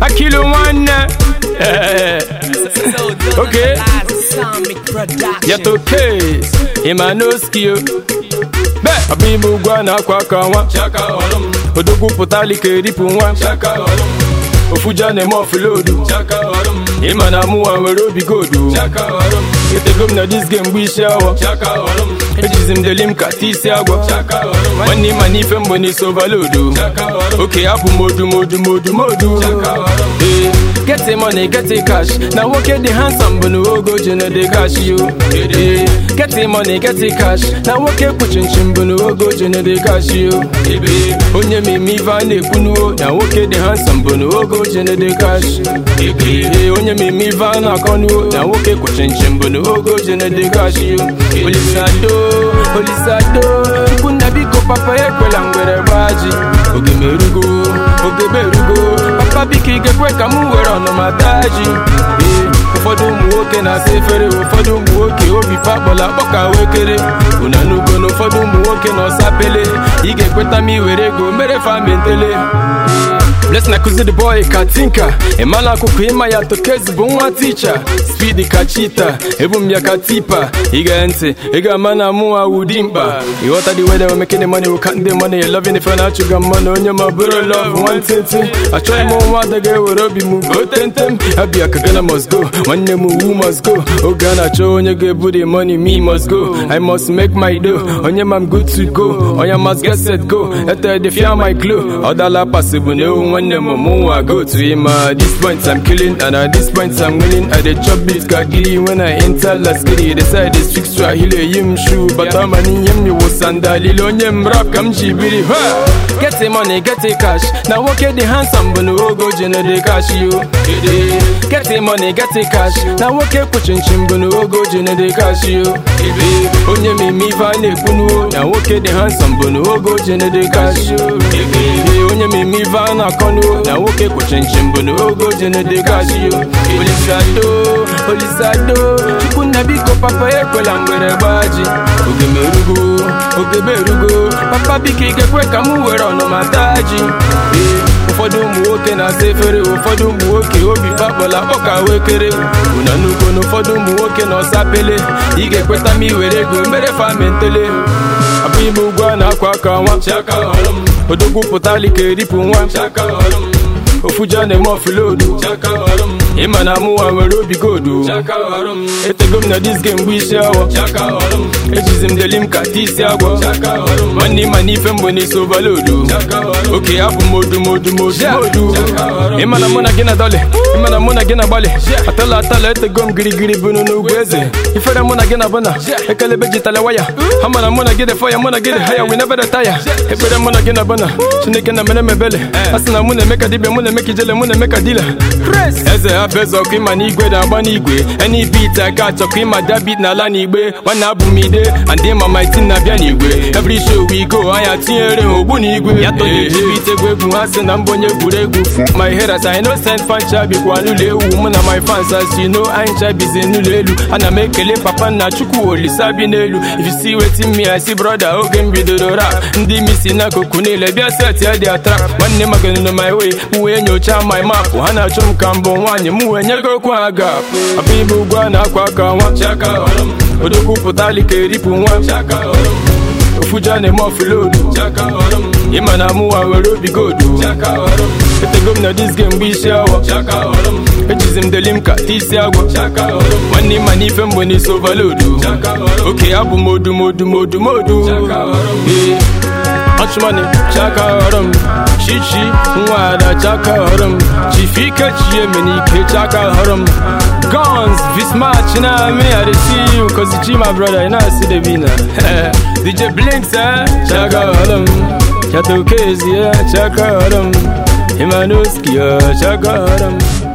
Akilu nwanne Okay. Yato case Imanoskio Be Abim ugwu a na-akwa aka nwa Odogwu pụtali ka eripụ nwa Ofuja na-eme ọfụlodu Ịma na mụwa nwere obi godu Etego m na dis game mgbe isi awọ Ejizi m deli m ka tii isi agwọ Nwanne ịma n'ife mgbe n'isi overload Oke abụ m odu modu modu modu Eh, Get the money, get the cash Na nwoke dị handsome bụ na ogo ji na dị cash yo Eh, Get the money, get the cash Na nwoke kpuchinchin bụ na ogo ji na dị cash yo Eh, Onye meme ife a na-ekwunuo Na nwoke dị handsome bụ na ogo ji na dị cash Eh, Onye meme ife a na-akọnuo Na nwoke kpuchinchin bụ na ogo ji na dị cash yo Olisado, Olisado Chukwu nna biko papa ekwela ngwere gbaji Oge merugo, oge berugo Papa biko ị ga-ekwe ka m were ọnụma taa ji Ee, ụfọdụ ụmụ nwoke na-asa efere ụfọdụ ụmụ nwoke obi fakpọla akpọ ka wekere unanugo na ụfọdụ ụmụ nwoke na ọsa pele ị ga-ekweta m iwere ego mere famentele Bless na kuzi the boy ka tinka Emala akụkụ ịma ya tokezi bụ nwa ticha Speed ka chita ebu m ya ka tipa Ige ntị ị ga-ama na mụnwa wudi mkpa Ịghọta the way they were making the money we count the money Loving ife na achụga mmanụ onye ma bụrụ love nwantịntị Achọghị m nwa ada ga-ewere obi m go tentem Abịa ka Ghana must go nwanne m wu must go Oge a na-achọ onye ga-ebu the money me must go I must make my dough onye ma m good to go onye must get set go Ete the fear my glow Ọ dala pasịbụ na ewu nwanne m mụnwa go to him At this point I'm killing and at this point I'm winning I dey chop beat ka giri when I enter last giri The side is fixed to ahile yi m shoe Bata mani nye m iwu sandalile onye m rap ka m ji biri ha Get the money, get the cash Na nwoke dị handsome bụ na ogo ji na dị cash yo Eh, Get the money, get the cash Na nwoke kpuchinchin bụ na ogo ji na dị cash yo Eh, Onye meme ife a na-ekwunuo Na nwoke dị handsome bụ na ogo ji na dị cash yo Eh, Onye meme ife a na-akọnuo Na nwoke kpuchinchin bụ na ogo ji na dị cash yo Olisado, Olisado Chukwu nna biko papa ekwela ngwere gbaji Oge merugo, oge berugo Papa biko ị ga-ekwe ka m were ọnụma taa ji Ee, ụfọdụ ụmụ nwoke na-asa efere ụfọdụ ụmụ nwoke obi fakpọla akpọ ka wekere unanugo na ụfọdụ ụmụ nwoke na ọsa pele ị ga-ekweta m iwere ego mere famentele abụghị m ugwu a na-akwa aka nwa odogwu pụtali ka eripụ nwa ofuja na-eme ọfụlodu ịma na mụnwa nwere obi godu etego m na dis game mgbe isi awọ ejizi m deli m ka tii isi agwọ nwanne ịma n'ife mgbe n'isi ovalodu oke abụ m odu modu modu modu ịma na mụ na gị na dọlị ịma na mụ na gị na gbalị atala atala etego m girigiri bunu n'ugwu eze ifere mụ na gị na bụna ekelebe jitale waya ha ma na mụ na gị dị fọya mụ na gị dị haya we never retire ekpere mụ na gị na bụna chineke na mere mebele a sị na mụ na-eme ka dibịa mụ na-eme ka ijele mụ na-eme ka dila eze hapụ eze ọkụ ịma na igwe na-agba n'igwe any beat aka achọkọ ịma da beat n'ala n'igbe nwanne abụ m ide and ịma my team na-abịa n'igwe every show we go anya tinyere ha ogbu n'igwe ya tọnyebit egwu egwu ha sị na mbụ onye egwuregwu my haters I no send fancha bikwa n'ụlọ ewu mụ na my fans as you know anyị ncha bizi n'ụlọ elu ana m ekele papa nna chukwu olisa bi n'elu if you see wetin me I see brother oge m bidoro rap ndị misi n'akụkụ niile bịa set ya dị atrap nwanne m aganụnụ my way m wee nyochaa my map ha na-achụ m ka mbụ nwaanyị m wee nyego okwu ha gap abụ ibe ugwu a na-akwa aka nwa odogwu pụtali ka eripụ nwa ofuja na-eme ọfụlodu ịma na mụnwa nwere obi godu etego m na dis game mgbe isi awọ ejizi m deli m ka tii isi agwọ nwanne ịma n'ife mgbe n'isi ovalodu oke abụ m odu modu modu modu Ee. ọchụmanị chaka ọrụ m chichi nwa ada chaka ọrụ m chifike chie menike chaka ọrụ m guns vismach na me i dey see you cause chi my brother you know i see the winner dj blinks eh chaka ọrụ m chato kezi eh chaka ọrụ m emanoski eh chaka ọrụ m